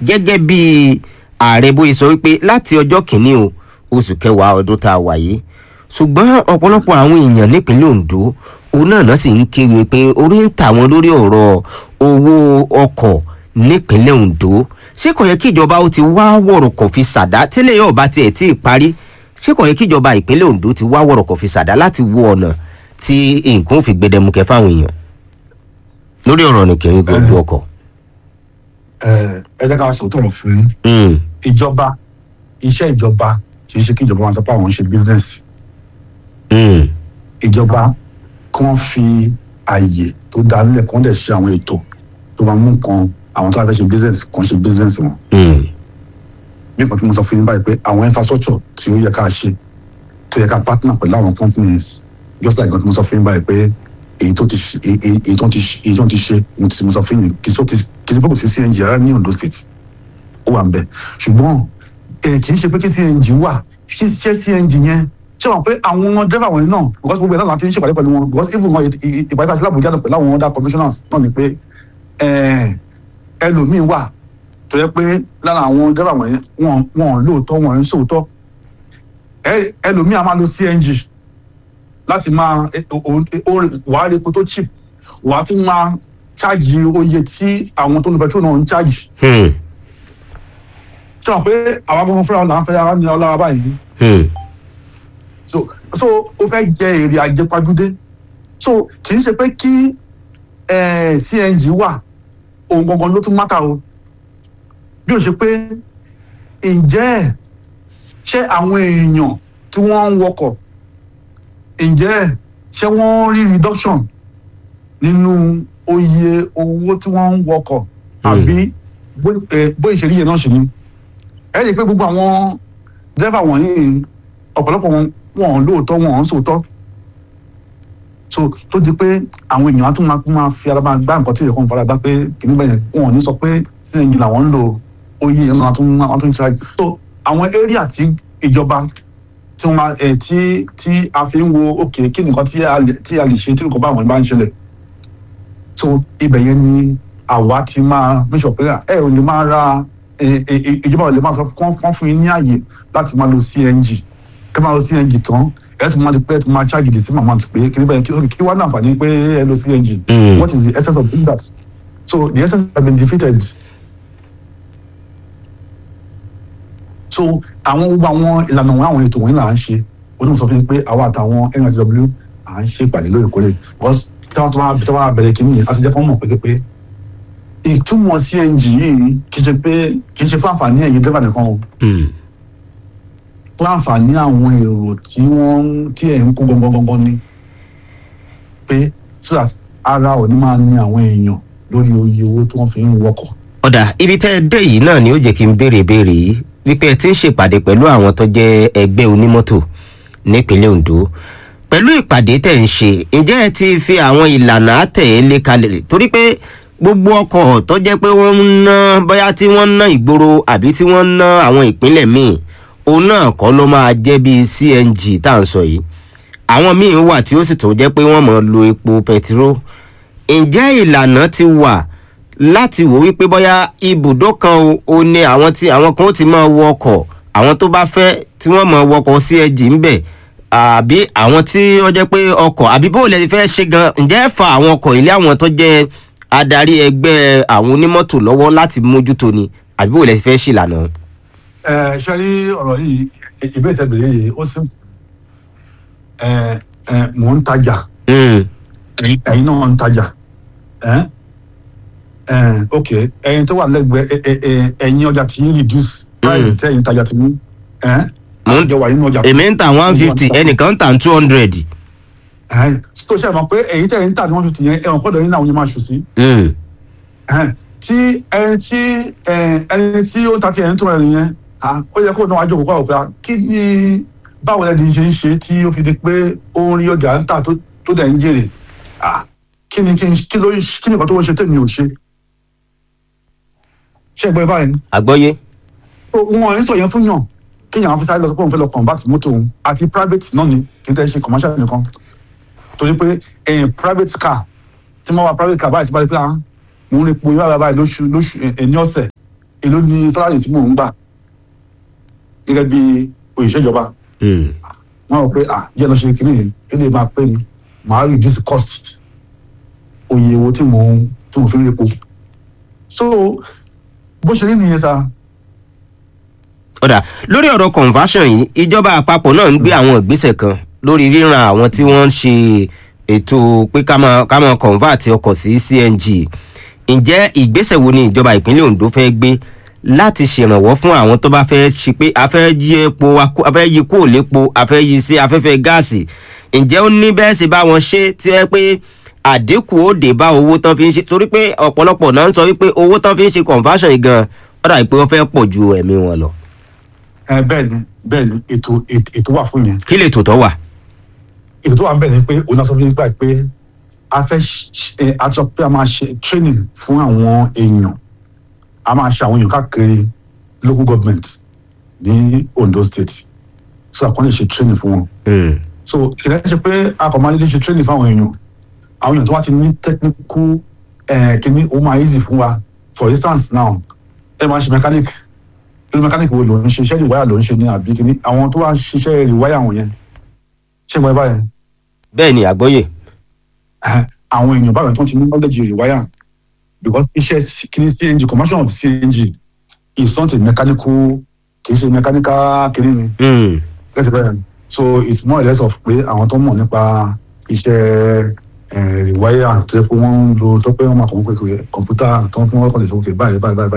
gẹ́gẹ́ bí ààrẹ bóyá sọ wípé láti ọjọ́ kìíní o oṣù kẹwàá ọdún tá a wà yìí ṣùgbọ́n ọ̀pọ̀lọpọ̀ àwọn èèyàn nípínlẹ̀ ondo òun náà náà sì ń kiri pé orí ń tà wọ́n lórí ọ̀rọ̀ owó ọkọ̀ nípínlẹ̀ ondo ṣé kò yẹ kí ìjọba ó ti wá wọ̀rọ̀kọ̀ fi ṣàdá tílé yóò bá tiẹ̀ tí ì parí ṣé kò yẹ kí ìjọba ìpínlẹ̀ ondo ti wá wọ̀rọ̀kọ̀ fi ṣàdá láti wo ọ̀nà tí nǹkan ò fi gbẹdẹmukẹ fáwọn èèyàn lórí ọ̀rọ̀ nìkìrín gbogbo ọkọ̀. ẹ ẹ jẹ́ ká sọ tọrọ fún yín Mm, ìjọba iṣẹ́ ìjọba kì í ṣe kí ìjọba wọn sọ pé àwọn ń ṣe business mm, ìjọba kí wọ́n fi àyè tó dá nílẹ̀ kí wọ́n dẹ̀ ṣe àwọn ètò tó máa mú nǹkan àwọn tó bá fẹ́ ṣe business kan ṣe business wọn mm, bí nǹkan tí mo sọ fún yín báyìí pé àwọn infrastructure tí ó yẹ ká ṣe tó yẹ ká partner pẹ̀lú àwọn companies just like nǹkan tí mo sọ fún yín báyìí pé èyí tó ti ṣe èyí èyí tó ti ṣe èyí tó ti ṣe mo ti mo sọ fún yín kì í sọ kì í ṣe pé kò sí cng rárá ní ondo state ó wà ń bẹ ṣùgbọ́n eh, kì í ṣe pé kí cng wà kí ṣe cng yẹn ṣé wọn pé àwọn driver wọ̀nyí náà because gbogbo ẹ̀ náà láti ń ṣèpàdé pẹ̀lú wọn because even wọn ìpàdé àti lábùjá náà pẹ̀lú àwọn other commissioners náà ni pé eh, ẹlòmíín wà tó yẹ pé lára àwọn driver wọ̀nyí wọn wọn lóòótọ́ wọn ń sòótọ́ ẹ- ẹlòmíín a máa lo cng láti máa eh, o- o- o- wàá rí epo tó cheap wàá tún máa ṣáàjì oye tí àwọn tó ń lo petrol náà ń ṣáàjì mm, ṣé wọn pé àwọn agbóhùn fúnra là ń fẹ́ ara nira lára báyìí mm, so so ó fẹ́ jẹ èrè àjẹpajúdé so kì í ṣe pé kí eh, cng wà ohun gangan ló tún mátà o bí o ṣe pé ǹjẹ́ ṣé àwọn èèyàn tí wọ́n ń wọkọ̀ ǹjẹ́ ṣé wọ́n rí reduction nínú oye owó tí wọ́n ń wọkọ̀ àbí bó- eh, bóyá ìṣèlú yẹn náà ṣe ni ẹ rí i pé gbogbo àwọn dẹ́fà wọ̀nyí ọ̀pọ̀lọpọ̀ wọn wọn lóòótọ́ wọn ń sòótọ́ so tó di pé àwọn èèyàn á tún máa máa fi ara máa gbá nǹkan tí èèyàn kan fara gbá pé kìíní bẹ́ẹ̀ wọn ò ní sọ pé cng làwọn ń lò oyè yẹn máa tún máa tún ṣáájú so àwọn area tí ìjọba tí wọn máa ẹ tí tí a fi ń wo òkè kí nìkan tí a lè tí a lè ṣe tí nǹkan bá àwọn bá ń ṣẹlẹ̀ so ibẹ̀ yẹn ni àwa ti máa make sure pé ẹ ò lè máa ra ẹ, ẹ, ẹ, ìjọba ò lè máa sọ kán kán fún yín ní àyè láti máa lo cng kí máa lo cng tán ẹ tún máa di pé ẹ tún máa charge the same amount pé kí ni bẹ́ẹ̀ kí kí wá ní àǹfààní pé ẹ lo cng Mm. what is the essence of doing that so the essence has been defeated so àwọn gbogbo àwọn ìlànà wọn àwọn ètò wọn là ń ṣe onímọ̀ sọ fún mi pé àwa àtàwọn nsw à ń ṣe ìpàdé lóòrèkóòrè because tí wọ́n tó bá tí wọ́n bá bẹ̀rẹ̀ kínní yìí a ti jẹ́ kó mọ̀ pé pé ìtumọ̀ cng yìí kì í ṣe pé kì í ṣe fún àǹfààní ẹ̀yin dẹ́fà nìkan o mm. fún àǹfààní àwọn èrò tí wọ́n ń- tí ẹ̀ ń kó gangan gangan ni pé so that ara ò ní máa ní àwọn èèyàn lórí oye owó tí wọ́n fi ń wọkọ̀. ọ̀dà ibi tẹ́ ẹ dé yìí náà ni ó jẹ́ kí n béèrè béèrè yìí wípé ẹ ti ń ṣèpàdé pẹ̀lú àwọn tó jẹ́ ẹgbẹ́ onímọ́tò nípínlẹ̀ ondo pẹ̀lú ìpàdé tẹ̀ ń ṣe ǹjẹ́ ẹ ti fi àwọn ìlànà àtẹ̀lé kalẹ̀ torí pé gbogbo ọkọ̀ tó jẹ́ pé wọ́n ń ná bóyá tí wọ́n ń ná ìgboro àbí tí wọ́n ń ná àwọn ìpínlẹ̀ míì òun náà kọ́ ló máa jẹ́ bíi cng tá à ń sọ yìí àwọn míì wà tí ó sì tó jẹ́ pé wọ́n mọ̀ lo epo pẹtiró ǹjẹ́ ìlànà ti wà láti wò wípé bóyá ibùdó kan o- o ní àwọn tí àwọn kan ó ti máa wọ ọkọ̀ àwọn tó bá fẹ́ tí wọ́n máa wọkọ̀ cng ń bẹ̀ àbí àwọn tí ó jẹ́ pé ọkọ̀ àbí bó lè fẹ́ ṣe gan ǹjẹ́ ẹ fa àwọn ọkọ̀ ilé àwọn tó jẹ́ adarí ẹgbẹ́ àwọn onímọ́tò lọ́wọ́ láti mójútó ni àbí bó lè fẹ́ ṣìlànà. ẹ ṣe rí ọ̀rọ̀ yìí ìbéèrè tẹ́ bèrè yìí ó sì ẹ ẹ mò ń tajà Mm, ẹ̀yin náà ń tajà ẹ ẹ ok ẹ̀yin tó wà lẹ́gbẹ̀ẹ́ ẹ ẹ ẹ ẹ̀yin ọjà tí ń reduce price Mm. tẹ́yin tajà tí ń ẹ Mo ń- àjọ wà nínú ọjà. èmi ń ta one fifty ẹnìkan ń ta two hundred. ẹ tó ṣe mọ̀ pé ẹ̀yin tẹ́yin ń tà ní one fifty yẹn ẹ̀wọ̀n kọ́dọ̀ yín náà yín máa ṣù sí. Mm, Ẹhẹ́n, tí ẹni tí ẹ, ẹni tí ó ń ta fi ẹni tó rẹ̀ nìyẹn à, ó yẹ kó náà wájú òkú àwòpẹ́ kí ni báwo lẹ́ni ṣe ń ṣe tí ó fi di pé ó ń rí ọjà ń tà tó tó dẹ̀ ń jèrè À, kí ni kí ni kí ló kí ni nǹkan tó ń ṣe tèmi ò ṣe ṣé ẹgbẹ́ báyìí ni? àgbọ́yé. wọn ò ń sọ yẹn fún yàn kéèyàn fi sáré lọ sọ pé òun fẹ́ lọ convert mọ́tò òun àti private náà ni kì í tẹ́ ṣe commercial nìkan torí pé ẹ̀yìn private car tí wọ́n wá private car báyìí ti bá rí pé ah mò ń rí po yóò rà báyìí lóṣù lóṣù ẹ̀ ní ọ̀sẹ̀ èló ni sálárì tí mò ń gbà gẹ́gẹ́ bí òṣìṣẹ́ ìjọba Hmm. wọ́n rò pé ah jẹ́ lọ ṣe kìíní yìí ilé máa pè mí màá reduce cost oye owó tí mò ń tí mo fi ń repo so bó ṣe rí nìyẹn sa ọ̀dà lórí ọ̀rọ̀ conversion yìí ìjọba àpapọ̀ náà ń gbé àwọn ìgbésẹ̀ kan lórí ríran àwọn tí wọ́n ń ṣe ètò pé ká máa ká máa convert ọkọ̀ sí cng ǹjẹ́ ìgbésẹ̀ wo ni ìjọba ìpínlẹ̀ ondo fẹ́ gbé láti ṣèrànwọ́ fún àwọn tó bá fẹ́ ṣe pé a fẹ́ yí epo wa kú- a fẹ́ yí kúrò lépo a fẹ́ yí sí afẹ́fẹ́ gáàsì ǹjẹ́ ó ní bẹ́ẹ̀ sì bá wọn ṣe tí ẹ pé àdínkù ó dé bá owó tán fi ń ṣe torí pé ọ̀pọ̀lọpọ̀ náà ń sọ wípé owó tán fi ń ṣe conversion yìí gan ó dàbí pé wọ́n fẹ́ pọ̀ ju ẹ̀mí wọn lọ ẹ bẹ́ẹ̀ ni bẹ́ẹ̀ ni ètò ètò ètò wà fún yẹn kí lè tòótọ́ wà. ètò tó wà ń bẹ̀ ni pé òun náà sọ fún mi nípa pé a fẹ́ ṣe- ẹ, a sọ pé a máa ṣe training fún àwọn èèyàn a máa ṣe àwọn èèyàn káàkiri local government ní Ondo state so àkọ́ni ṣe training fún wọn Hmm. so kìlẹ̀ ṣe pé a kò máa dédé ṣe training fún àwọn èèyàn àwọn èèyàn tó wá ti ní technical ẹ̀ kíní ó máa easy fún wa for instance now ẹ máa ṣe mechanic irú mechanic wo ló ń ṣe iṣẹ́ ìwáyà ló ń ṣe ní àbí kíní àwọn tó wá ń ṣiṣẹ́ ìwáyà wọn yẹn ṣé mo ẹ báyẹn bẹ́ẹ̀ ni àgbọ́yè. Ẹhẹ́n, àwọn èèyàn báwọn tó ti ní knowledge rewire because iṣẹ́ kìíní cng commercial of cng is not a mechanical kì í ṣe mechanical kìíní ni Hmm. let's say bẹ́ẹ̀ so it's more or less of pé àwọn tó mọ̀ nípa iṣẹ́ rewire tó yẹ pé wọ́n ń lo tó pé wọ́n máa kọ̀ wọ́n pé kọ̀ǹpútà tó ń pín wọ́n kọ̀ lè sọ pé báyìí báyìí báyìí